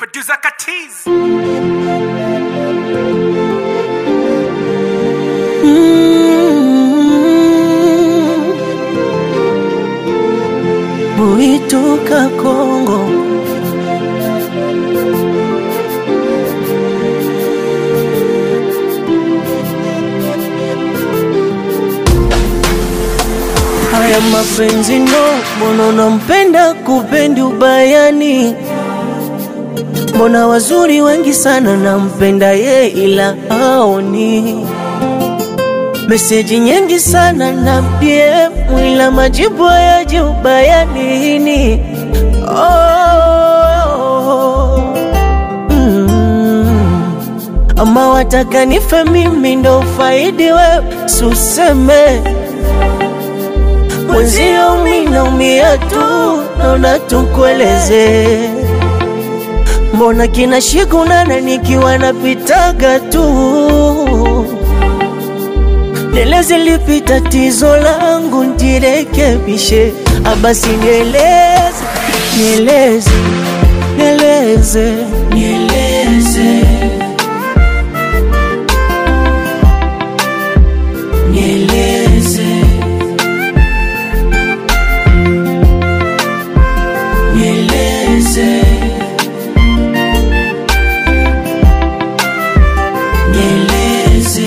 Producer Katiz. Buituka Kongo haya mapenzi no, mbona unampenda kupendi ubayani? Mbona wazuri wengi sana nampenda ye, ila aoni meseji nyingi sana na PM, ila majibu hayaji ubayanini. Oh, mm. Ama wataka nife mimi ndo ufaidi wewe, suseme mwenzio mi naumia tu, naona tukueleze mbona kina shikunana nikiwa napitaga tu Nieleze lipi tatizo langu ndirekebishe, abasi nieleze, nieleze, nieleze, nieleze, nieleze, nieleze, nieleze.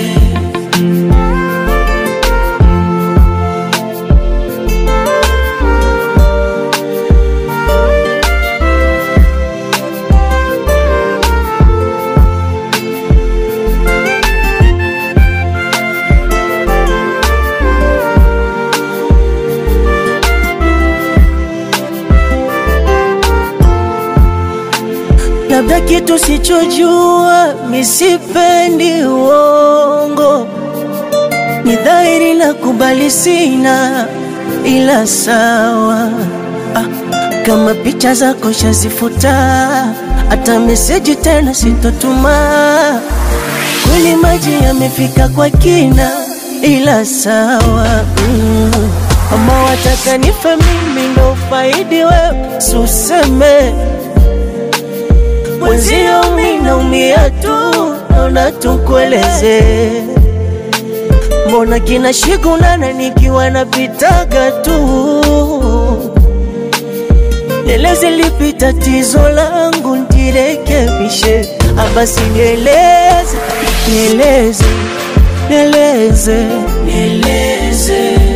labda kitu sichojua, misipendi uongo, ni dhahiri na kubali sina, ila sawa ah, kama picha zako shazifuta, hata meseji tena sitotuma. Kweli maji yamefika kwa kina, ila sawa mm. Ama wataka nife mimi ndo faidi wewe, suseme mwenzio mi naumia tu, naona tukueleze mbona kina shikunana nikiwa napitaga tu Nieleze lipi tatizo langu ndirekebishe, abasi nieleze, nieleze, nieleze, nieleze